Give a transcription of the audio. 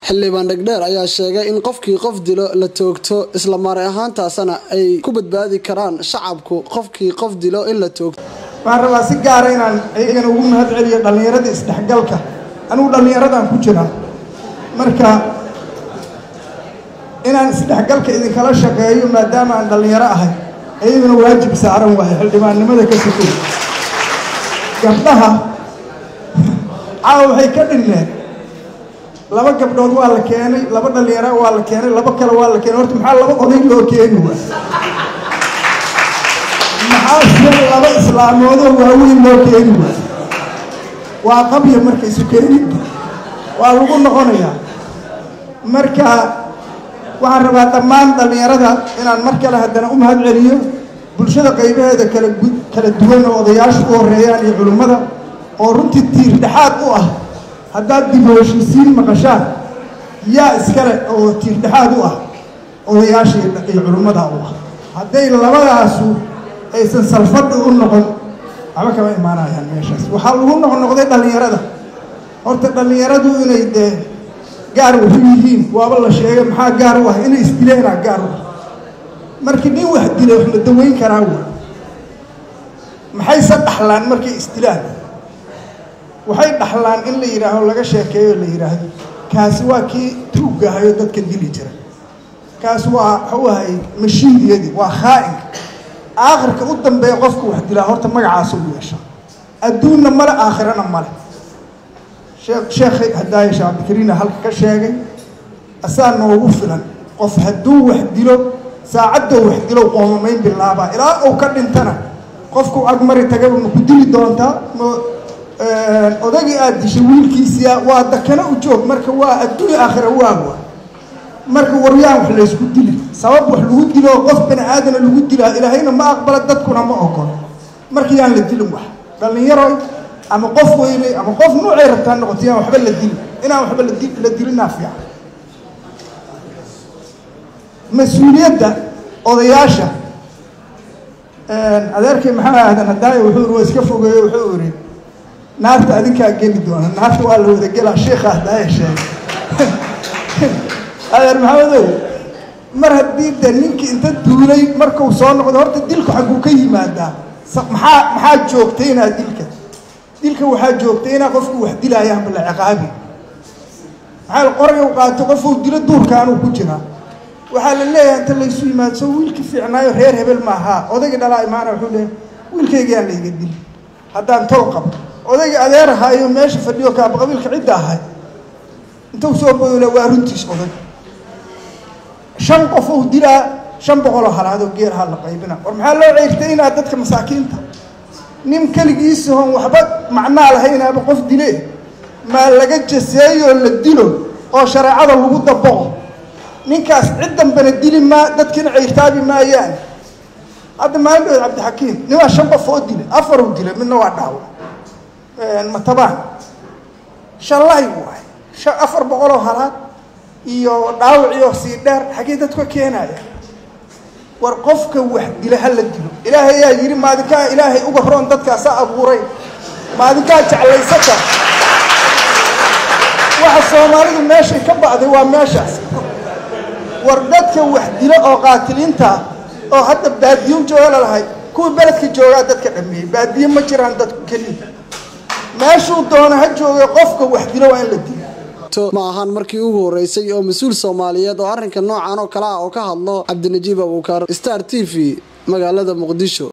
xildhibaan dhegdheer ayaa sheegay in qofkii qof dilo la toogto isla maari ahaantaasna ay ku badbaadi karaan shacabku qofkii qof dilo in la toogto waxaan rabaa si gaara inaan iyagana ugu mahad celiyo dhallinyarada isdhexgalka anigu dhallinyaradaan ku jiraa marka inaan isdhexgalka idinkala shaqeeyo maadaama aan dhallinyaro ahay iyaguna waajib saaran waayo xildhibaannimada ka sokay gabdhaha caawa waxay ka dhineen laba gabdhood waa la keenay laba dhallinyaro waa la keenay laba kale waa la keenay horta maxaa laba oday loo keeni waay maxaa sida laba islaamoodoo waaweyn loo keeni waay waa qabya marka isu keeninta waa lagu noqonayaa marka waxaan rabaa dhammaan dhallinyarada inaan mar kale haddana u mahad celiyo bulshada qaybaheeda kala kala duwan oo odayaashu u horeeyaan iyo culimmada oo runtii tiir dhexaad u ah haddaad dib u heshiisiin maqashaan yaa iskale oo tiir dhexaad u ah odayaasha iyo culimmada u ah hadday labadaasu aysan salfadhi u noqon waxba kama imaanayaan meeshaas waxaa lagu noqnoqday dhallinyarada horta dhallinyaradu inay dee gaar wuxu yihiin waaba la sheegay maxaa gaar u ah inay isdileenaa gaar u ah markii nin wax dilay wax la daweyn karaa wey maxayse dhaxlaan markay isdilaan waxay dhaxlaan in la yidhaaho laga sheekeeyo la yidhaahdo kaasi waa kii tuuggahayo dadka dili jira kaasi waa waxuu ahay mashiidiyadii waa khaa'inka aakhirka u dambeeya qofka wax dilaa horta magacaasa u yeesha adduunna male aakhirana male sheekh hadaaye sheekh cabdikariina halka ka sheegay asaa noogu filan qof hadduu wax dilo saacaddow wax dilow qoomamayn bilaabaa ilaa uu ka dhintana qofku agmari tagaba ma ku dili doontaa ma odagii aada dishay wiilkiisiia waa dakana u joog marka waa adduunya aakhira waawa marka waryaan wax laysku dili sabab wax lagu dilo qof bani aadana lagu dilaa ilaahayna ma aqbala dadkuna ma ogolo marka yaan la dilin wax dhallinyaroy ama qof weynay ama qof nuucay rabtaa noqoto yaan waxba la dilin inaan waxba la dilinaa fiican mas-uuliyadda odayaasha adeerkay maxaa ahdan hadaaye wuxuu waa iska fogeeyo wuxuu iri naarta adinkaa geli doona naarta waa la wada gelaa sheikha hadaaye sheegay adeer maxamedow mar haddii de ninkii inta duulay markuu soo noqdo horta dilku xagguu ka yimaadaa maxaa maxaa joogtaynaa dilka dilka waxaa joogtaynaa qofku wax dilaayaanba la ciqaabi maxaa qoraya u qaato qofuu dilo duurkaanuu ku jiraa waxaa la leeyahay inta laysu yimaado soo wiilkii fiicnaayo reer hebel maahaa odaygii dhalaa imaana wuxuu leeyahay wiilkaygaan layga dili haddaan tol qabo odaygii adeer ahaayo meesha fadhiyo kaaba qabiilka cidda ahay intuu soo boodole waa runtiis oday shan qof uu dilaa shan boqoloo halaadoo geeraha la qaybina war maxaa loo ceyrtaynaa dadka masaakiinta nin keligiisahon waxba macnaa lahaynaaba qof dile maa laga jaseeyoo la dilo oo shareecada lagu dabaqo ninkaas cid dambena dili maa dadkina ceyrtaabi maayaan hadda maalindhood cabdixakiim nimaa shan qof oo dilay afaruu dilay midna waa dhaawa matabaan shalay waay afar boqoloo halaad iyo dhaawiciyo sii dheer xaggee dadka keenaya war qofka wax dila ha la dilo ilaahay yaa yidhi maadinkaa ilaahay uga roon dadkaasaa abuuray maadinkaa jeclaysata waxa soomaalidu meeshay ka ba'day waa meeshaas war dadka wax dilo oo qaatiliinta oo hadda baadiyo jooga lalahay kuwii beledka joogaa dadka dhameeyey baadiye ma jiraan dadku keliya meeshuu doono ha joogay qofka wax dilo waa in la dilo ma ahaan markii ugu horeysay oo mas-uul soomaaliyeed oo arrinka noocan oo kale ah oo ka hadlo cabdinajiib abuukar star t v magaalada muqdisho